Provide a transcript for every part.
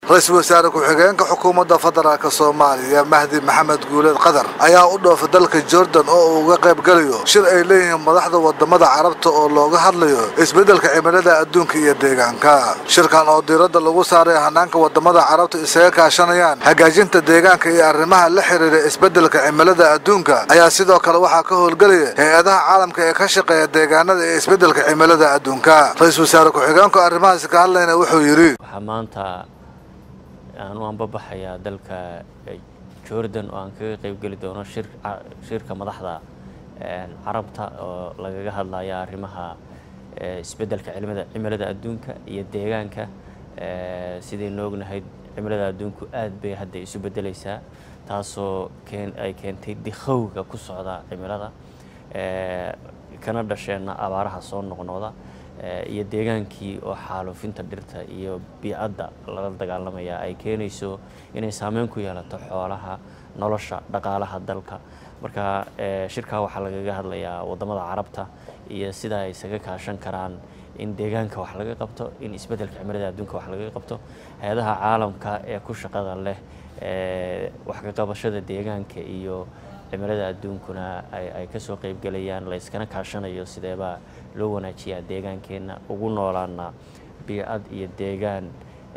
ra-iisul wasaare ku-xigeenka xukuumadda federaalk soomaaliya mahdi maxamed guuleed qadar ayaa u dhoofa dalka jordan oo uu uga qayb galayo shir ay leeyihiin madaxda wadamada carabta oo looga hadlayo isbeddelka cimilada adduunka iyo deegaanka shirkan oo diiradda lagu saaray hanaanka wadamada carabta isaga kaashanayaan hagaajinta deegaanka iyo arrimaha la xiriira isbeddelka cimilada adduunka ayaa sidoo kale waxaa ka howlgelaya hay-adaha caalamka ee ka shaqeeya deegaanada ee isbeddelka cimilada adduunka ra-iisul wasaare ku-xigeenku arrimahaasi ka hadlayna wuxuu yidhi waxaa maanta aan u anbabaxayaa dalka jordan oo aan kaga qeybgeli doono shirka madaxda carabta oo lagaga hadlaya arrimaha isbeddelka cimilada adduunka iyo deegaanka sidaynu ognahay cimilada adduunku aad bay hadda isu beddeleysaa taasoo ay keentay dikhowga ku socda cimilada kana dhasheenna abaaraha soo noqnoqda iyo deegaankii oo xaaluufinta dhirta iyo biicadda lala dagaalamaya ay keenayso inay saameyn ku yeelato xoolaha nolosha dhaqaalaha dalka marka shirkaa waxaa lagaga hadlayaa wadamada carabta iyo sida ay isaga kaashan karaan in deegaanka wax laga qabto in isbeddelka cimilada adduunka wax laga qabto hay-adaha caalamka ee ku shaqada leh wax ka qabashada deegaanka iyo cimilada adduunkuna ay kasoo qeybgelayaan la yskana kaashanayo sideebaa loo wanaajiyaa deegaankeenna ugu noolaana biicad iyo deegaan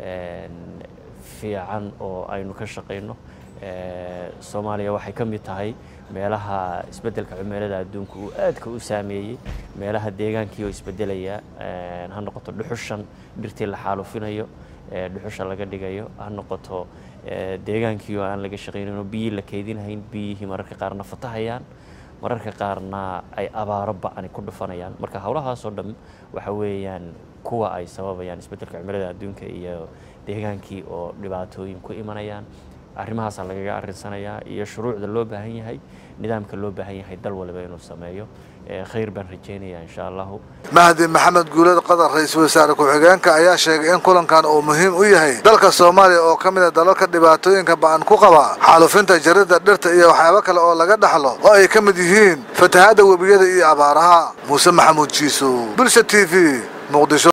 fiican oo aynu ka shaqayno soomaaliya waxay ka mid tahay meelaha isbeddelka cimilada adduunka uu aadka u saameeyey meelaha deegaankii oo isbeddelaya ha noqoto dhuxushan dhirtii la xaalufinayo dhuxusha laga dhigayo ha noqoto deegaankii oo aan laga shaqaynin oo biyii la keydinhayn biyihii mararka qaarna fatahayaan mararka qaarna ay abaaro ba'ani ku dhufanayaan marka howlahaasoo dhan waxa weeyaan kuwa ay sababayaan isbeddelka cimilada adduunka iyo deegaankii oo dhibaatooyin ku imanayaan arrimahaasaa lagaga arinsanayaa iyo shuruucda loo baahan yahay nidaamka loo baahan yahay dal waliba inuu sameeyo khayr baan rajeynayaa insha allahu mahdi maxamed guuleed qadar ra-iisul wasaare ku-xigeenka ayaa sheegay in kulankan uu muhiim u yahay dalka soomaaliya oo ka mid a dalalka dhibaatooyinka ba-an ku qaba xaalufinta jaridda dhirta iyo waxyaabo kale oo laga dhaxlo oo ay ka mid yihiin fatahaadda webiyada iyo abaaraha muuse maxamuud jiiso bulsha t v muqdisho